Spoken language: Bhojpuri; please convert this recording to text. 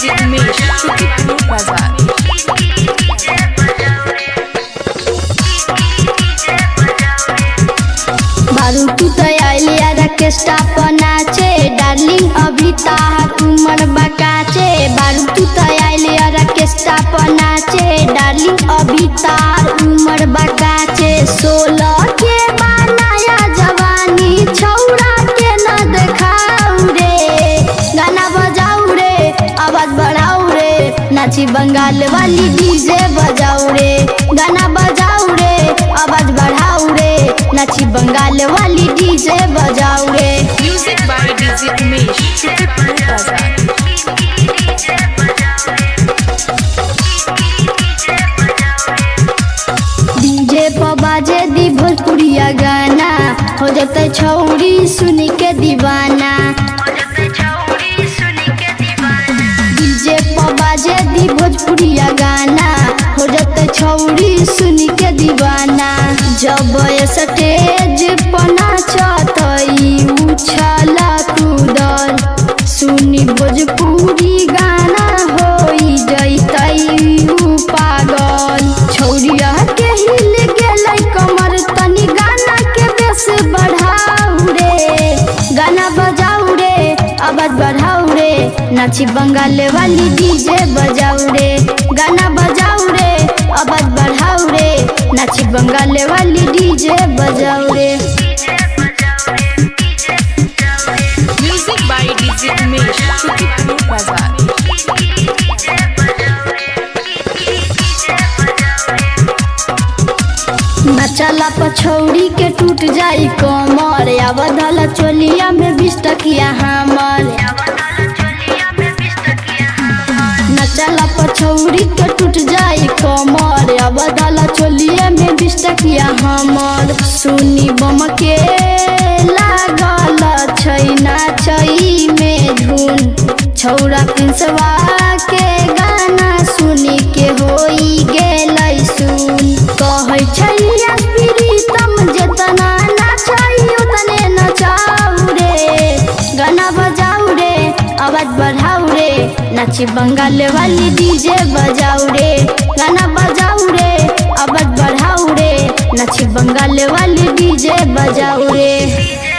डीजे उमेश शुक्रिया बाजार बारू तू तो आइली ऑर्केस्ट्रा पर नाचे डार्लिंग अभी ताहर उमर बकाचे बारू तू तो आइली ऑर्केस्ट्रा पर नाचे डार्लिंग अभी ताहर उमर बकाचे सोलह के बनाया जवानी छौड़ा के न देखाऊ रे गाना बजाऊ रे आवाज बढ़ाऊ रे नाची बंगाल वाली डीजे बजाऊ रे गाना बजाऊ रे आवाज बढ़ाऊ रे नाची बंगाल वाली डीजे बजाऊ रे म्यूजिक बाय डीजे उमेश शुक्रिया बाजार डीजे पर बाजे दी भोजपुरिया गाना हो जते छौरी सुन के दीवाना डीजे पर बाजे दी भोजपुरिया गाना हो जते छौरी सुन के दीवाना जब ये स्टेज पर नाचतई उछला कूदल सुनी भोजपुरी गाना होई जैतई उ पागल छौरिया के हिल गेलै कमर तनी गाना के बेस बढ़ाऊ रे गाना बजाऊ रे आवाज बढ़ाऊ रे नाची बंगाल वाली डीजे बजाऊ रे गाना बजाऊ रे आवाज बढ़ाऊ रे नाची बंगाल वाली डीजे बजाऊ रे म्यूजिक बाय डीजे उमेश शुक्रिया बाजार नचला पछौड़ी के टूट जाई कमर या बदल चोलिया में बीस टकिया हमर नचला पछौड़ी के टूट जाई कमर या बदल चोलिया में बीस टकिया हमर सुनी बम के लागल छै नाचई में धुन छौरा पिंसवा के गाना सुनी के होई गेलै सुन कहै छै प्रीतम जेतना नाचै उतने नचाऊ रे गाना बजाऊ रे आवाज बढ़ाऊ रे नाची बंगाल वाली डीजे बजाऊ रे गाना बजाऊ रे आवाज बढ़ाऊ रे नाची बंगाल वाली डीजे बजाऊ रे